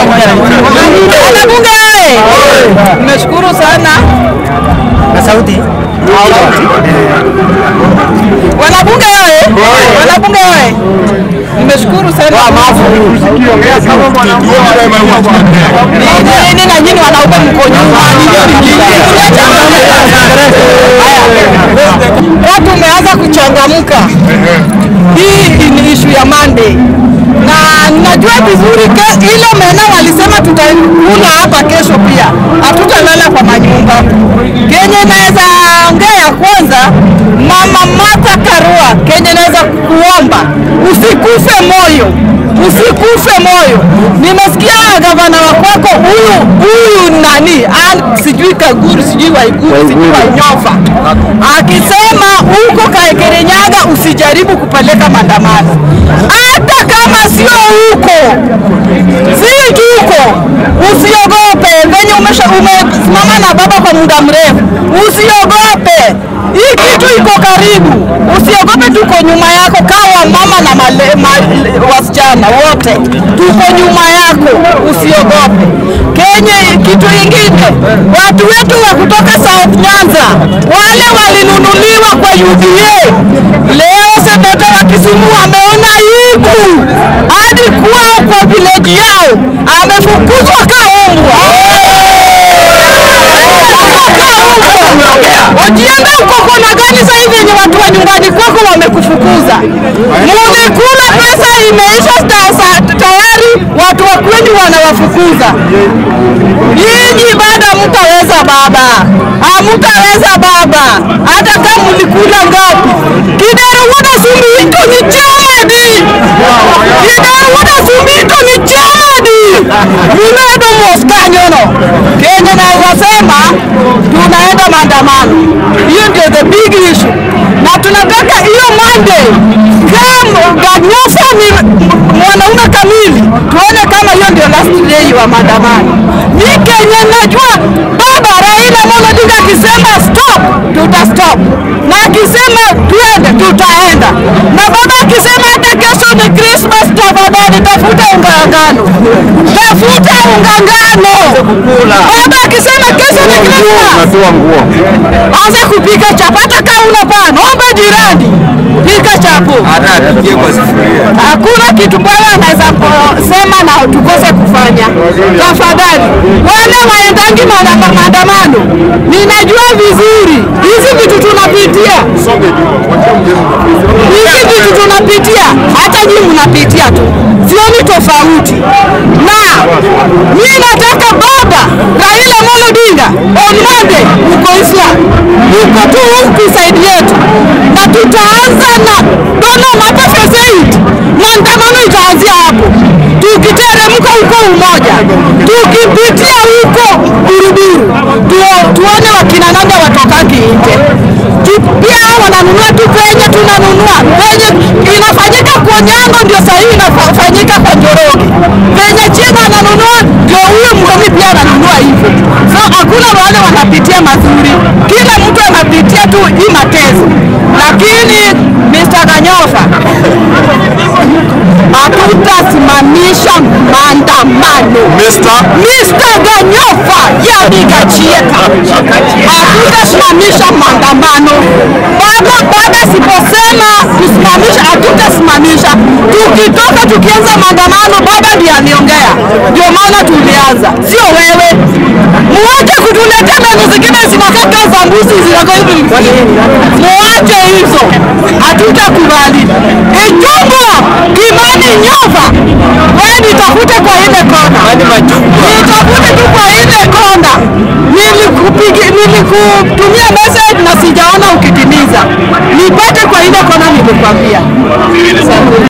Wanabunge oye! Nimeshukuru sana Na sauti. wanabunge oye! Wanabunge oye! Nimeshukuru sana Ni- nini na nyinyi wanaume mko nyuma watu umeanza kuchangamka. Hii ni ishu ya Monday na najua vizuri ke, ile mena walisema tutakula hapa kesho pia, hatutalala kwa manyumba. Kenye naweza ongea ya kwanza, mama Martha Karua, kenye naweza kuomba usikufe moyo, usikufe moyo. Nimesikia gavana wa kwako huyu huyu nani Ann- sijui Kaguru sijui Waiguru sijui Wanyofa akisema huko Kaekerenyaga usijaribu kupeleka maandamano, hata kama sio huko, si tuko, usiogope. Venye umesha umesimama na baba kwa muda mrefu, usiogope. Hii kitu iko karibu, usiogope. Tuko nyuma yako, kawa mama na male, ma, wasichana wote tuko nyuma yako, usiogope. Kenye kitu ingine, watu wetu wa kutoka South Nyanza wale walinunuliwa kwa UDA, leo seneta wa Kisumu ameona aibu hadi kwao kwa village yao, amefukuzwa kaumbwa. Ujienda uko kona gani sasa hivi yenye watu wa nyumbani kwako wamekufukuza? Mumekula pesa imeisha sta- sa- tayari, watu wa kwenyu wanawafukuza. Nyinyi bado hamtaweza baba, hamtaweza baba, hata kama mlikula ngapi. Kideruguda sumito ni chadi, kideruguda sumito ni chadi, mumedo moskanyono. Kenya naweza sema tunaenda maandamano, hiyo ndio the big issue, na tunataka hiyo Monday kama Ganyofa ni mwanaume kamili, tuone kama hiyo ndio last day wa maandamano. Ni Kenya najua baba Raila Amolo Odinga akisema stop, tuta stop, na akisema tuende, tutaenda, na baba akisema hata kesho ni Christmas, tafadhali tafuta unga wa ngano, tafuta unga ngano. Baba akisema kesho ni Christmas, anza kupika chapo, hata kama una pana, omba jirani, pika chapo. Hakuna kitu bwana anaweza kusema na tukose kufanya. Tafadhali wale waendangi maanda- maandamano, ninajua vizuri hizi vitu tunapitia, hizi vitu tunapitia, hata nyinyi mnapitia tu, sioni tofauti. Na mimi nataka baba Raila Amolo Odinga on Monday uko Islam, uko tu huku side yetu, na tutaanza na dono mapa phase eight. Maandamano itaanzia hapo, tukiteremka huko Umoja, tukipitia huko Buruburu, tu- tuone wakina nanga watokangi nje. Tu- Pia hao wananunua tu penye tunanunua penye inafanyika kwa Nyango, ndio sahihi inafanyika kwa Njoroge. Penye China ananunua ndio huyo Mgomi pia ananunua hivyo. So hakuna wale wanapitia mazuri, kila mtu anapitia tu hii mateso, lakini Mr. Ganyofa hatutasimamisha maandamano. Mr. Ganyofa yaligachieka, hatutasimamisha maandamano. Baba baba siposema kusimamisha, hatutasimamisha. Tukitoka tukianza maandamano, baba ndiye ameongea, ndio maana tulianza, sio wewe. Muache kutuletea mbegu zingine zinakaa kama za mbuzi zinako hivi, muache hizo, hatutakubali. Ichungwa Kimani Nyova, wewe nitafute kwa ile kona, nitafute tu kwa ile kona. Nilikupigi, nilikutumia message na sijaona ukitimiza, nipate kwa ile kona nilikwambia.